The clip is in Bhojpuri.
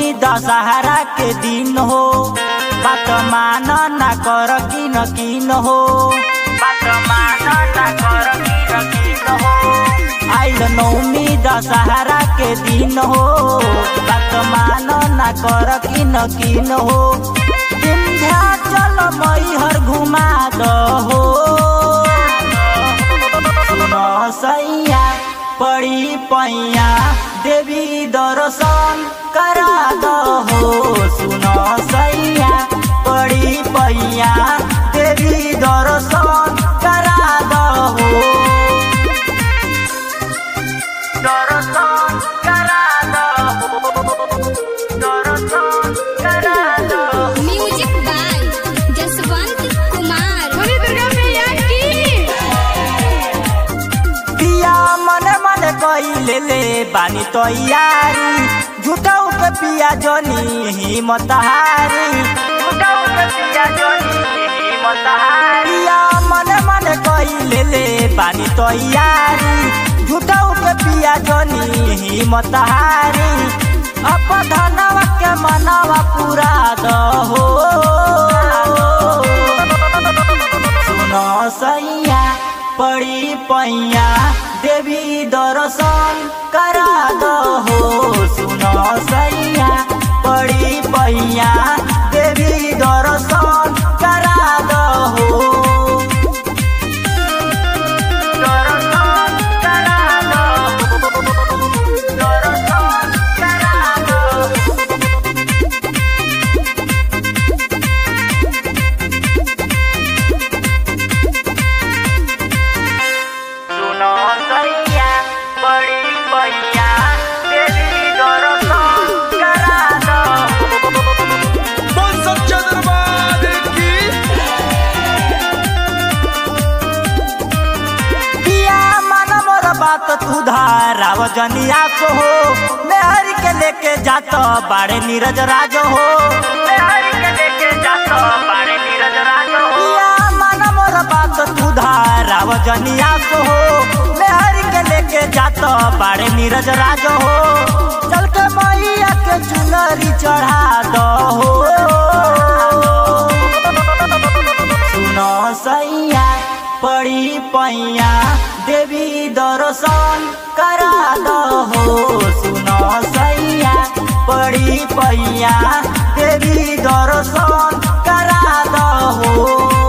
दशहरा के दिन हो बात मान ना कर किन किन हो बात मान ना कर किन किन हो आइल नौमी दशहरा के दिन हो बात मान ना कर किन किन हो विंध्याचल मैहर घुमा दहो सुन सैया पड़ी पैया देवी दर्शन करा दहो सुन सैया पड़ी पैया देवी दर्शन करा दहो दर्शन करा दहो दर्शन करा दहो म्यूजिक बाय जसवंत कुमार बोली दुर्गा मैया की पिया मन मन कइले ले बानी तैयारी झुटाउ के पिया जनी हिम्मत हारी झुटाउ के पिया जनी हिम्मत हारी पिया मन मन कइले ले बानी तैयारी झुटाउ के पिया जनी हिम्मत हारी अप धनवा के मनवा पूरा दहो सुन सैया पड़ी पैया देवी दर्शन करा दहो सुन सैया पड़ी पैया देवी दर्शन करा दहो दर्शन करा दहो दर्शन करा दहो सुनो सैया बड़ी पैया तेरी दर्शन करा दो बोल सच्चा दरबार की पिया मन मोर बात तू धाराव जनिया को हो मेहर के लेके जात बाड़े नीरज राज हो मेहर के लेके जात बाड़े नीरज राज हो पिया मन मोर बात तू धाराव जनिया को हो मेहर के लेके जात बाड़े नीरज राज हो चल के मैया के चुनरी चढ़ा दो सुनो सैया पड़ी पैया देवी दर्शन करा दहो सुनो सैया पड़ी पैया देवी दर्शन करा दहो